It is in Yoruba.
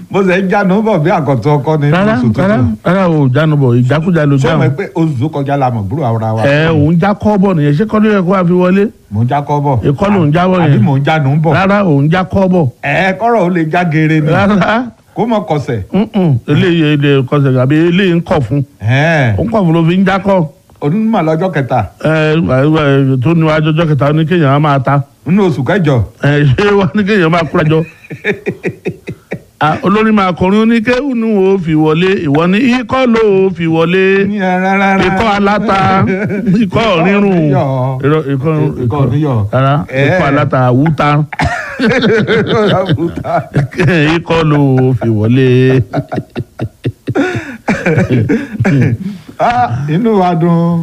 mo sì ń jánu bọ̀ bí àkọ́tún ọkọ ní rárá oṣù rárá tuntun rárá o jánu bọ̀ ìjákújá ló sọ ma jánu pé oṣù tó kọjá la mọ̀ gbúrò ara wa ẹ òun já kọ́ bọ̀ nìyẹn ṣé kọ́ ló yẹ kó wá fi wọlé mò ń já kọ́ bọ̀ Ìkọ́ ló ń jábọ̀ àbí yẹn. mò ń jánu bọ̀ rárá òun já kọ́ bọ̀ ẹ kọ́rọ̀ ó lè já geere ni rárá kó mọ̀ kọsẹ̀ mm-mm, eléyìí ilé kọsẹ̀ àbí eléyìí ń kọ̀ fún ẹ̀ẹ́n ó ń kọ̀ fún ló fi ń já kọ́ onímọ̀ lọ́jọ́ kẹta ẹ ẹ tó ní wájú ọjọ́ kẹta ní kéèyàn á máa ta nínú oṣù kẹjọ ẹ ṣé wá ní kéèyàn máa kúra jọ Ah, olórin máa kọrin ó ní kéwù ní wo fi wọlé ìwọ ní ikọ́ ló fi wọlé ikọ́ aláta ikọ́ rírun irọ́, ikọ́ Ikọ́ oníyọ̀. rárá Eh. ikọ́ aláta wúta ikọ́ ló fi wọlé. inú wa dùn.